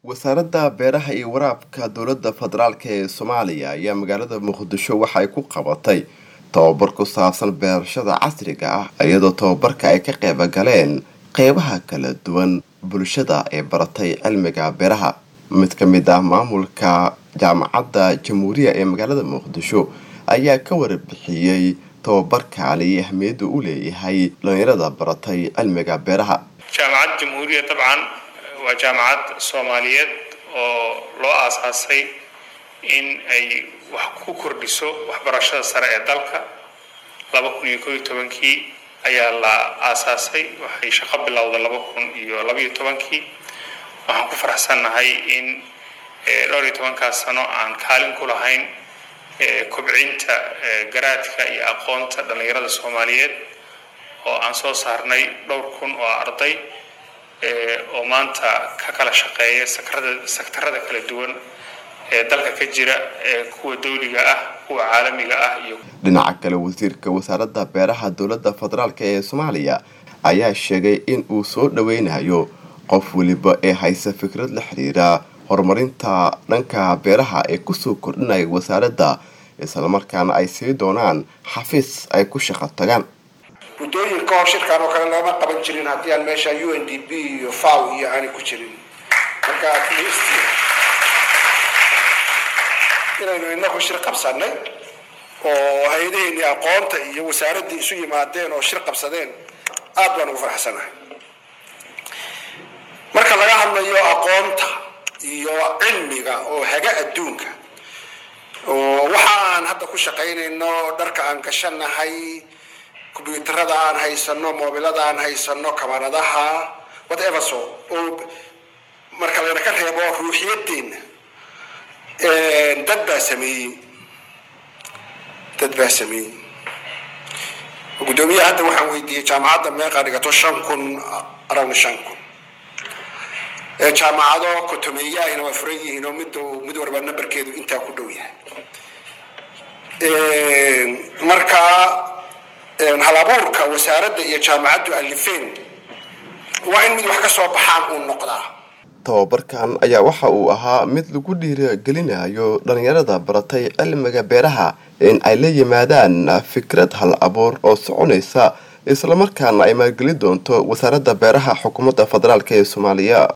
wasaaradda beeraha iyo waraabka dowladda federaalk ee soomaaliya ayaa magaalada muqdisho waxa ay ku qabatay tababar ku saabsan beerashada casriga ah iyadoo tababarka ay ka qeyba galeen qeybaha kala duwan bulshada ee baratay cilmiga beeraha mid ka mid ah maamulka jaamacadda jamhuuriya ee magaalada muqdisho ayaa ka warbixiyey tababarkaani ahmiyadda u leeyahay dhalinyarada baratay cilmiga beeraha jaamacad jamhuuriya dabcan waa jaamacad soomaaliyeed oo loo aasaasay in ay wax ku kordhiso waxbarashada sare ee dalka laba kun iyo koob iyo tobankii ayaa la aasaasay waxay shaqo bilowda laba kun iyo labaiyo tobankii waxaan ku faraxsannahay in dhowr iyo tobankaas sano aan kaalin ku lahayn kobcinta garaadka iyo aqoonta dhallinyarada soomaaliyeed oo aan soo saarnay dhowr kun oo arday oo maanta ka kala shaqeeya sektarada kala duwan ee dalka ka jira ee kuwa dawliga ah kuwa caalamiga ah iyo dhinaca kale wasiirka wasaaradda beeraha dowladda federaalk ee soomaaliya ayaa sheegay in uu soo dhaweynayo qof weliba ee haysa fikrad la xiriira horumarinta dhanka beeraha ee kusoo kordhinaya wasaaradda islamarkaana ay sii doonaan xafiis ay ku shaqo tagaan muddooyin ka hor shirkan oo kale looma qaban jirin haddii aan meesha u n d b iyo faw iyo aanay ku jirin marka at least inaynu inagu shir qabsanay oo hay-adaheenii aqoonta iyo wasaaraddii isu yimaadeen oo shir qabsadeen aad baan ugu faraxsanahay marka laga hadlayo aqoonta iyo cilmiga oo haga adduunka oo waxa aan hadda ku shaqaynayno dharka aan gashanahay combyuutarada aan haysano mobilada aan haysano kamaradaha whatever so oo marka layna ka reebo ruuxiyadeena dad baa sameeyey dad baa sameeyey guddoomiyaha hadda waxaan weydiiyey jaamacadda meeqaa dhigato shan kun around shan kun jaamacado kotomeeyaahina waa furan yihiin oo mid mid warba nambarkeedu intaa ku dhow yahay marka halabuurka wasaaradda iyo jaamacaddu alifeen waa in mid wax ka soo baxaan uu noqdaa tababarkan ayaa waxa uu ahaa mid lagu dhiiragelinayo dhalinyarada baratay cilmiga beeraha in ay la yimaadaan fikrad hal abuur oo soconaysa islamarkaana ay maalgelin doonto wasaaradda beeraha xukuumadda federaalk ee soomaaliya